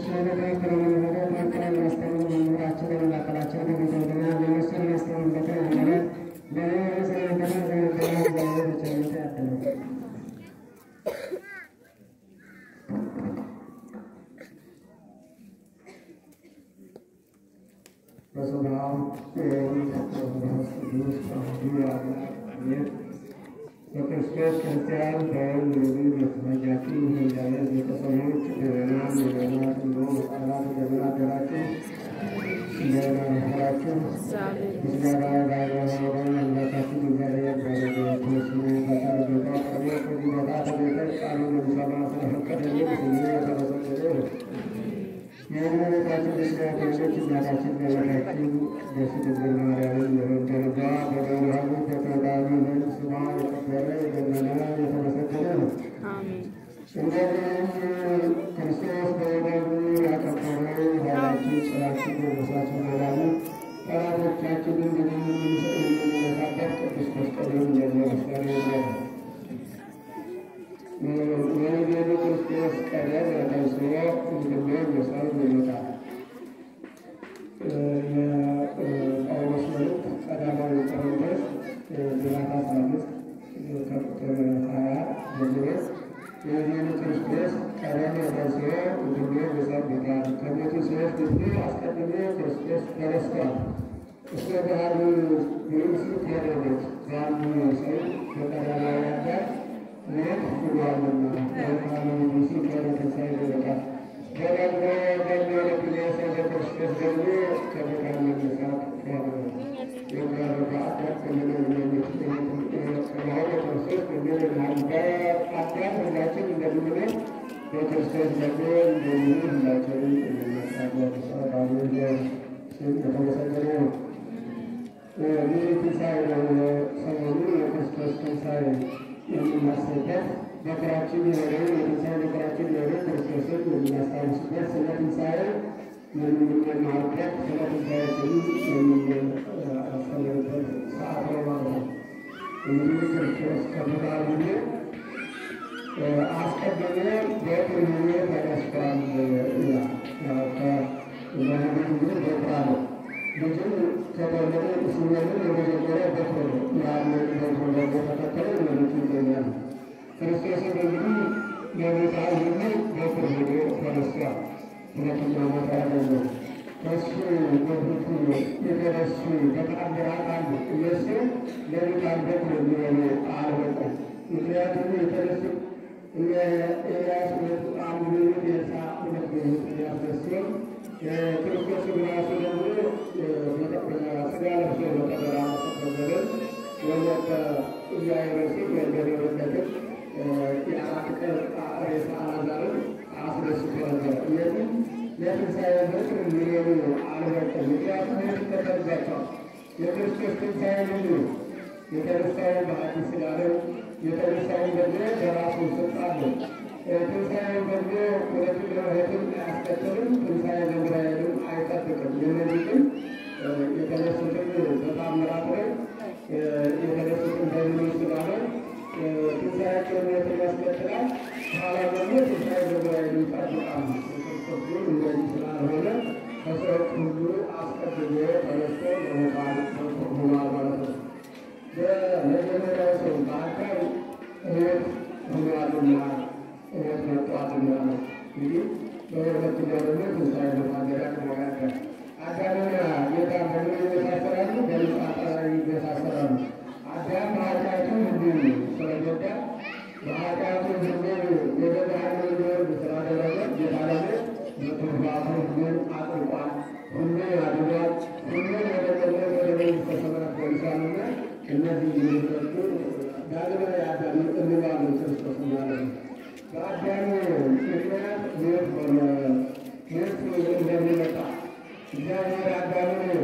በስመ አብ ወወልድ ወመንፈስ ቅዱስ አሐዱ አምላክ አሜን። በክርስቶስ ክርስቲያን በወልድ ውሉድ የተሰኛችሁ እግዚአብሔር ቤተሰቦች ምዕመናን፣ ምዕመናት እንዲሁም ሕፃናት እንደምን አደራችሁ? እንደምን አረፈዳችሁ? ምስጋና ለአምላካችን አምላካችን እግዚአብሔር በረድኤቱ ስሙ በቸርነቱ አቅርቦ ከዚህ ቦታ ተገኝተን ቃሉን እንድንሰማ ስለፈቀደልን ስሙ የተመሰገነ ይሁን። የእመቤታችን ምስራቶች እናታችን በቤታችን ቅድስት ድንግል ማርያምን የወደደባ በመርሃሙ በተወዳጁ ዘንድ ስሟ የከበረ የገነነ የተመሰገነ ነው። እንደዚህም ክርስቶስ በወደቡ ያከበረው ኃይላችን ጽናችን ሞገሳችን መዳኑ ጠላቶቻችንን ድል የምንነሳበት ቅዱስ መስቀሉን የሚመስገን ነው። የወንጌሉ ክርስቶስ ቀደም ተስሎ እንድሜ የሰሩ ይመጣል። የጳውሎስ መልእክት ቀዳማዊ ቆሮንቶስ ምዕራፍ አስራ አምስት ከቁጥር ሀያ ጀምሮ የወንጌሉ ክርስቶስ ቀደም ተስሎ እንድሜ የሰሩ ይመጣል። ከሞቱ ሰዎች ሁሉ አስቀድሞ ክርስቶስ ተነስቷል። እስከ ባህሩ ብሉስ ሄደበት ባሉ ሰው በቀዳማዊ አዳም ሞት ሁሏልና በቃሉ ንጉሱ ከረተሳይ ይበቃል በደግሞ በሚወለድ የሰው ክርስቶስ ደግሞ ከመቃል መነሳት ሆነ የጋረባ አዳም ከምንመኘት ከመሆነ ክርስቶስ እንደምንሃል በአዳም ሁላችን እንደምንኖር በክርስቶስ ደግሞ እንደሚሆን ሁላችንም እንነሳለን። ሰባሉ ስም የተመሰገነ ነው። ይህ ትንሣኤ ነው። ሰሞኑ የክርስቶስ ትንሣኤ የምናስብበት መከራችን የሆነውን የትንሣኤ መከራችን የሆነው ክርስቶስን የምናስታውስበት ስለ ትንሣኤ የምንማርበት ስለ ትንሣኤ ስም የምናስተምርበት ሰዓት ነው ማለት ነው። እንግዲህ ክርስቶስ ከመቃብር አስቀድሞ በቅርቡ ተነስቷል ይላል። በህብር ጊዜ በቁራ ነው ልጅም ከተወለደ ሲወለድ የመጀመሪያ በኩር ነው። ያንን በኩር ደግሞ ተከተለ ወለቱ ይገኛል። ክርስቶስን እንግዲህ ለሞታ ሁሉ በኩር ሆኖ ተነስቷል። ሁለተኛው ሞታ ያገኘው ከሱ በፊቱ የተነሱ በተአምራት አሉ። እነሱ ለሙታን በኩር የሚሆኑ አልበቁም። ምክንያቱም የተነሱ ኤልያስ ሁለት አንድ ሚኒት የሳ ሁለት ሚኒት ያስነስል ክርስቶስ ራሱ ደግሞ ስጋ ለብሶ በቀበራ መሰከዘርን ወለተ ኢያኢሮስን ወንደር የወለደን የአራት ቀን ሬሳ አልዓዛርን አስነስቶ ነበር። እነዚህ ለትንሣኤ በኩር ሊሆኑ አልበቁም። ምክንያቱም ይከተልባቸዋል። የክርስቶስ ትንሣኤ ምንድን ነው? የተነሳውን በአዲስ ሥጋ ነው። የተነሳውን ደግሞ በራሱ ስልጣን ነው። ትንሣኤውን ደግሞ ሁለቱን ለማለትም አያስከትልም። ትንሣኤ ለእስራኤልም አይጠብቅም። እነዚህ ግን የተነሱትን በታምራት ነው። የተነሱትን በምንም ስላለ ትንሣኤያቸውን ሞትን ያስከትላል። በኋላ ደግሞ ትንሣኤ ለእስራኤል ይጠብቃሉ። ክርስቶስ ግን እንደዚህ ስላልሆነ ከሰዎች ሁሉ አስቀድሞ ተነስቶ ለሞታን ሆኗል ማለት ነው። በመጀመሪያው ሰው በአካል ሕይወት ሆኗልና ሕይወት መጥቷልና ነው። እንግዲህ በሁለተኛው ደግሞ ትንሣኤ መታገሪያ ከመያቀ አዳምና ጌታ በምን ይመሳሰላሉ? በንጻ ይመሳሰላሉ። አዳም በኃጢአቱ ሁሉን ስለጎዳ በኃጢአቱ ሁሉን ወደ ባህር እንዲወርድ ስላደረገ ጌታ ደግሞ በትሩፋቱ ሁሉን አጥርቋል፣ ሁሉን አድኗል፣ ሁሉን ወደ ገነት ወደ መንግሥተ ሰማያት ወርሷልና እነዚህ የሚመጡ ዳግመኛ የአዳም እንባሉ ክርስቶስ ማለት ነው። በአዳም ምክንያት ሞት ሆነ። ሞት እንደሚመጣ እግዚአብሔር አዳምን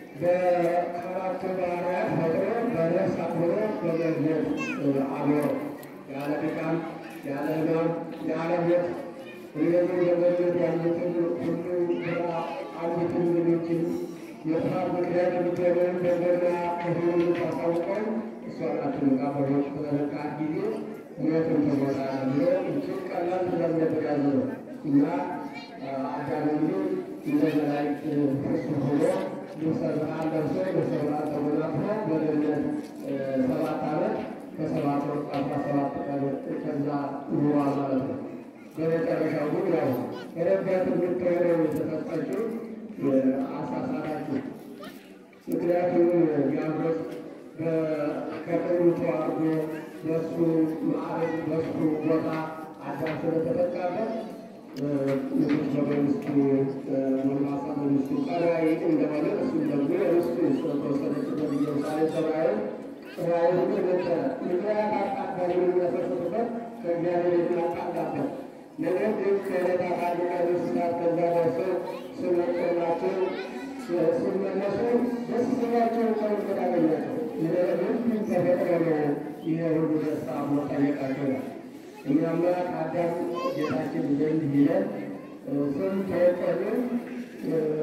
በአራቱ ባህርያት ፈጥሮ በነፍስ አክብሮ በገነት አኖረው። ያለ ድካም፣ ያለ ሕማም፣ ያለ ሞት እነዚህ በገነት ያሉትን ሁሉ ስራ አንዲትን ልጆችን የጥፋት ምክንያት የምትሆነውን በገና ከሁሉ ታሳውቀን እሷ ናትን ቃበሮች በተነቃት ጊዜ ሞትን ተሞታ ብሎ እጅግ ቀላል ስለሚያደርጋሉ ነው እና አዳም እንግዲህ እንደ መላእክት ፍጹም ሆኖ ልብሰ ብርሃን ለብሶ ልብሰ ብርሃን ተጎናጽፎ በገነት ሰባት ዓመት ከሰባት ወር አስራ ሰባት ቀን ከዛ ኑሯል ማለት ነው። በመጨረሻው ግን ያው የነቢያት ትምህርት ነው የተሰጠችው አሳሳታችሁ። ምክንያቱም ዲያብሎስ ከቀኙ ተዋርዶ በሱ ማዕረግ በሱ ቦታ አዳም ስለተተካበት ንጉሥ በመንግስቱ ጎልማሳ መንግስቱ ቀራይ እንደሆነ እሱም ደግሞ የርስቱ ተወሰነችበት ኢየሩሳሌም ሰብአዊ ሰብአዊ ነበረ ምክንያት አቃዳሚ የሚያፈስበት ከእግዚአብሔር የሚያቃዳበት ነገር ግን ከዕለታት አንድ ቀን እንስሳት ከዛ ደርሰው ስመጡላቸው ሲመለሱ ደስ ሲላቸው ከውበት አገኛቸው። ይህን ተፈጥሮ ነው ይህ ሁሉ ደስታ ሞ ጠየቃቸው ነው። እኛማ ከአዳም ጌታችን ዘንድ ሂደን ስም ተወጠልን